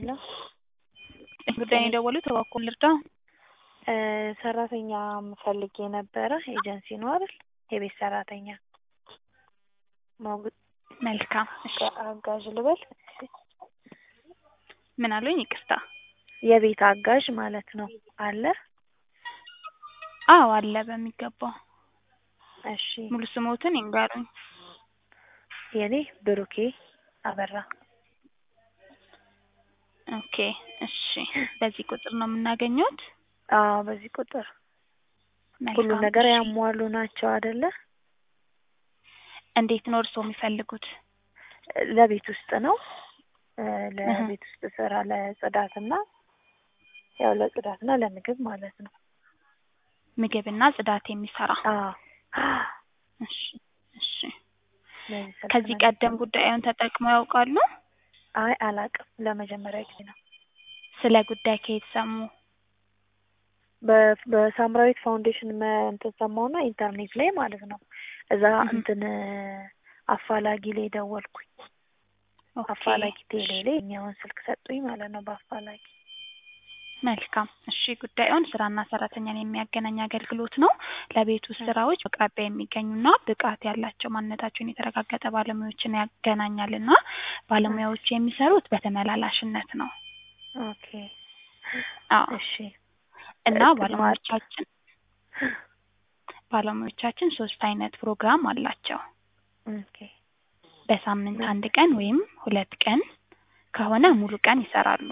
ሄሎ ጉዳይን የደወሉት እባክዎን ልርዳ? ሰራተኛ ፈልጌ ነበረ። ኤጀንሲ ነው አይደል? የቤት ሰራተኛ ሞግ- መልካም እሺ። አጋዥ ልበል? ምን አሉኝ? ይቅርታ። የቤት አጋዥ ማለት ነው አለ? አዎ አለ በሚገባው። እሺ ሙሉ ስሞትን ይንገሩኝ። የኔ ብሩኬ አበራ። ኦኬ እሺ። በዚህ ቁጥር ነው የምናገኘውት? አዎ በዚህ ቁጥር መልካም ሁሉም ነገር እሺ። ያሟሉ ናቸው አይደለ? እንዴት ነው እርስዎ የሚፈልጉት? ለቤት ውስጥ ነው እ ለቤት ውስጥ ስራ ለጽዳትና ያው ለጽዳትና ለምግብ ማለት ነው። ምግብና ጽዳት የሚሰራ አዎ እሺ እሺ። በዚህ ስልክ ከዚህ ነው ቀደም ጉዳዩን ተጠቅመው ያውቃሉ? አይ አላውቅም። ለመጀመሪያ ጊዜ ነው። ስለ ጉዳይ ከየት ሰሙ? በ- በሳምራዊት ፋውንዴሽን መ እንትን ሰማሁና ኢንተርኔት ላይ ማለት ነው። እዛ እህ። እንትን አፋላጊ ላይ ደወልኩኝ። ኦኬ አፋላጊ ቴሌ እሺ። ላይ እኛውን ስልክ ሰጡኝ ማለት ነው። በአፋላጊ መልካም እሺ። ጉዳዩን ስራና ሰራተኛን የሚያገናኝ አገልግሎት ነው። ለቤት ውስጥ ስራዎች በአቅራቢያ የሚገኙና ብቃት ያላቸው ማንነታቸውን የተረጋገጠ ባለሙያዎችን ያገናኛልና ባለሙያዎቹ የሚሰሩት በተመላላሽነት ነው። ኦኬ አዎ እሺ እና ቅድመ- ባለሙያዎቻችን ባለሙያዎቻችን ሶስት አይነት ፕሮግራም አላቸው። ኦኬ በሳምንት አንድ ቀን ወይም ሁለት ቀን ከሆነ ሙሉ ቀን ይሰራሉ።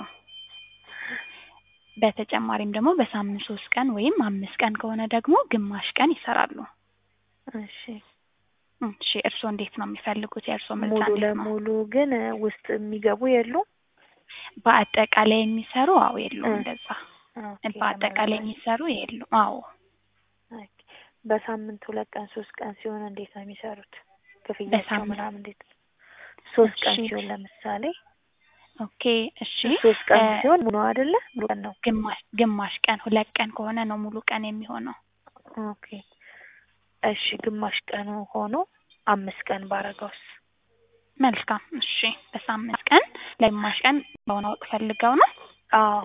በተጨማሪም ደግሞ በሳምንት ሶስት ቀን ወይም አምስት ቀን ከሆነ ደግሞ ግማሽ ቀን ይሰራሉ። እሺ እሺ እርስዎ እንዴት ነው የሚፈልጉት? የእርስዎ ምርጫ ሙሉ እንዴት ነው? ለሙሉ ግን ውስጥ የሚገቡ የሉም? በአጠቃላይ የሚሰሩ አዎ የሉም እ እንደዛ ኦኬ በአጠቃላይ ተመላላሽ የሚሰሩ የሉም። አዎ ኦኬ በሳምንት ሁለት ቀን ሶስት ቀን ሲሆን እንዴት ነው የሚሰሩት? ክፍያቸው በሳምንት ምናምን እንዴት ነው? ሶስት ቀን እሺ ሲሆን ለምሳሌ ኦኬ እሺ ሶስት ቀን እ ሲሆን ሙሉ አይደለ? ሙሉ ቀን ነው። ግማሽ ግማሽ ቀን ሁለት ቀን ከሆነ ነው ሙሉ ቀን የሚሆነው። ኦኬ እሺ ግማሽ ቀኑ ሆኖ አምስት ቀን ባረገውስ? መልካም እሺ በሳምንት ቀን ለግማሽ ቀን ማወቅ ፈልገው ነው? አዎ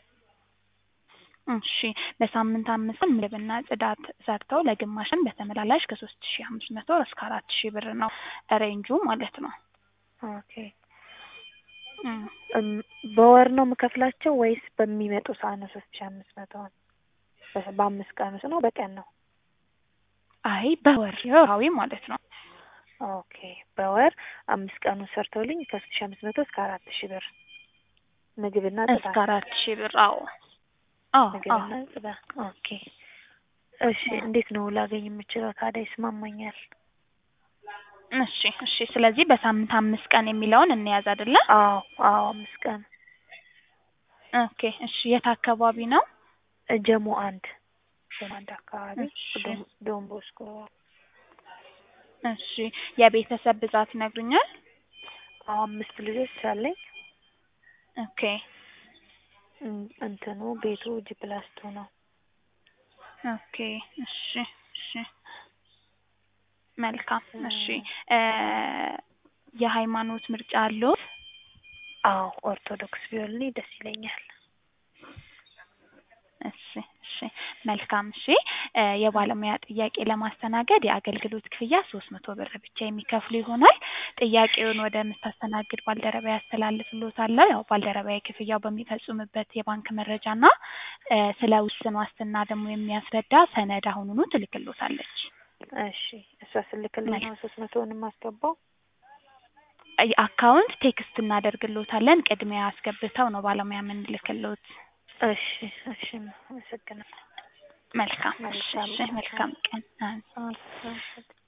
እሺ በሳምንት አምስት ቀን ምግብና ጽዳት ሰርተው ለግማሽ ቀን በተመላላሽ ከሶስት ሺ አምስት መቶ እስከ አራት ሺህ ብር ነው ሬንጁ ማለት ነው። ኦኬ እም እም በወር ነው የምከፍላቸው ወይስ በሚመጡ ሰዓት ነው ሶስት ሺህ አምስት መቶውን? በ- በአምስት ቀን ውስጥ ነው በቀን ነው? አይ በወር ወርሃዊ ማለት ነው። ኦኬ በወር አምስት ቀኑን ሰርተውልኝ ከሶስት ሺህ አምስት መቶ እስከ አራት ሺህ ብር ምግብና እስከ ጽዳት አራት ሺህ ብር አዎ አዎ አዎ ምግብና ጽዳት ኦኬ እሺ አዎ። እንዴት ነው ላገኝ የምችለው ታዲያ ይስማማኛል? እሺ እሺ ስለዚህ በሳምንት አምስት ቀን የሚለውን እንያዝ አይደለ? አዎ አዎ አምስት ቀን ኦኬ እሺ የት አካባቢ ነው? ጀሞ አንድ ጀሞ አንድ አካባቢ እሺ ዶን ዶን ቦስኮ እሺ የቤተሰብ ብዛት ይነግሩኛል? አዎ አምስት ልጆች አለኝ። ኦኬ እም እንትኑ ቤቱ ጂ ፕላስ ቱ ነው። ኦኬ እሺ እሺ መልካም እሺ እ እ የሃይማኖት ምርጫ አለዎት? አዎ ኦርቶዶክስ ቢሆንልኝ ደስ ይለኛል። እሺ እሺ መልካም እሺ እ የባለሙያ ጥያቄ ለማስተናገድ የአገልግሎት ክፍያ ሶስት መቶ ብር ብቻ የሚከፍሉ ይሆናል። ጥያቄውን ወደምታስተናግድ ባልደረባዬ አስተላልፍልዎታለሁ። ያው ባልደረባዬ ክፍያው በሚፈጽምበት የባንክ መረጃና እ ስለ ውስን ዋስትና ደግሞ የሚያስረዳ ሰነድ አሁኑኑ ትልክልዎታለች። እሺ እሷ ስልክልኝ ነው ሶስት መቶውን የማስገባው? እ አካውንት ቴክስት እናደርግልዎታለን ቅድሚያ አስገብተው ነው ባለሙያ የምንልክልዎት። እሺ እሺ አመሰግናለሁ። መልካም እሺ መልካም እሺ መልካም ቀን። አዎ